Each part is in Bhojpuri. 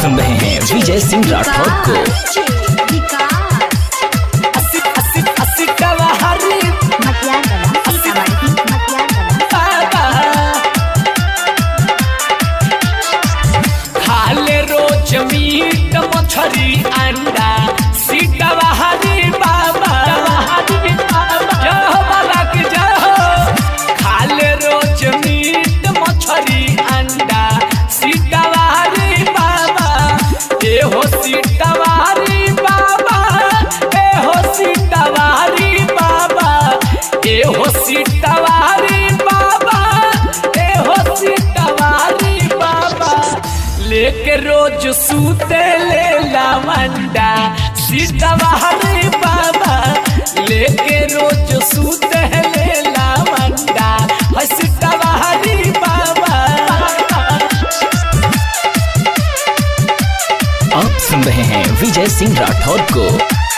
सुन रहे हैं विजय सिंह राठौर को अस्सी अस्सी अस्सी कवाहरी बाबा खाले रोज मीट मछरी अंडा सीटवा हरी बाबा जय हो बाबा की जय हो खाले रोज मीट मछरी अंडा सीटवा हरी बाबा ए हो सीटवा हरी बाबा ए हो सीटवा हरी बाबा ए हो सीटवा हरी बाबा ए हो सीटवा हरी बाबा लेके रोज सूते ले लावंडा सीतवा हरे बाबा लेके रोज सूते ले लावंडा है सीतवा हरे बाबा आप सुन रहे हैं विजय सिंह राठौर को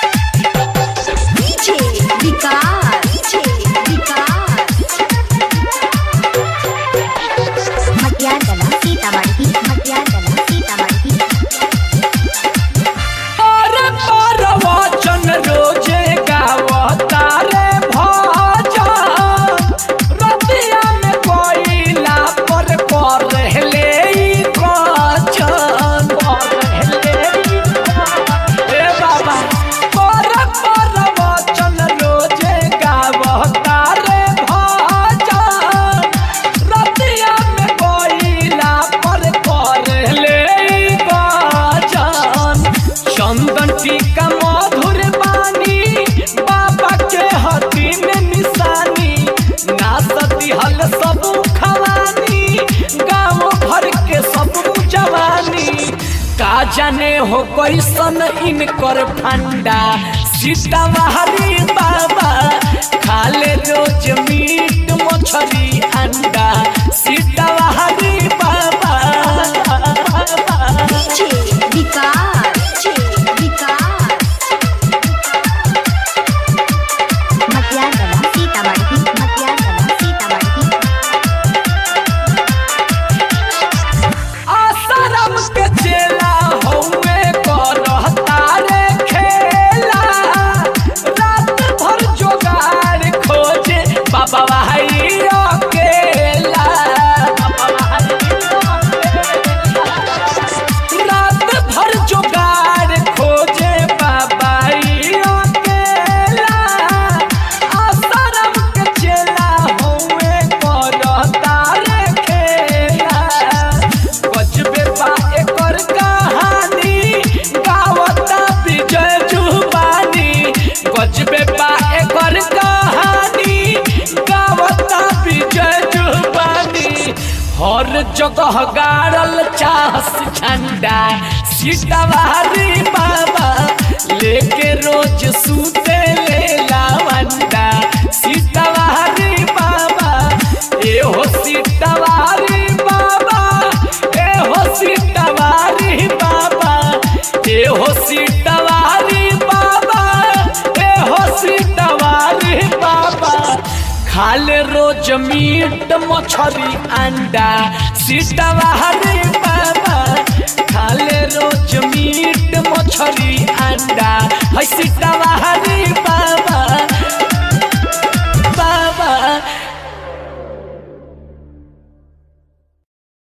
और पर वचन रोजे गावता रे भजन रतिया में कोइला पर कर ले ई कचन ए बाबा पर पर वचन रोजे गावता रे भजन रतिया में कोइला पर कर ले ई कचन चंदन टीका मधुर बानी बाबा के हती में निशानी नाचती हल सब खवानी गाँव भर के सब जवानी का जाने हो कैसन इनकर फंडा सीतावाहरी बाबा खाले रोज मीट मछली अंडा सीतावाहरी बाबा आसाराम के चेला हौवे करहता रे खेला रात भर जोगाड़ खोजे बाबा भाई अकेला रात भर जोगाड़ खोजे बाबा ई अकेला आसाराम के चेला हौवे करहता रे खेला गजबे बा एकर कहानी गावता विजय जुबानी गजबे बा एकर कहानी गावता विजय जुबानी हर जगह गाड़ल चाहस झंडा सीतावारी बाबा लेके रोज सूते ले लावंडा सीतावारी बाबा ए हो सीतावारी बाबा ए हो सीतावारी बाबा ए हो सीतावारी बाबा ए हो सीतावारी बाबा खाले रोज मीट मछली अंडा सीतावारी बाबा खाले रोज मीट मछली अंडा है सीतावारी बाबा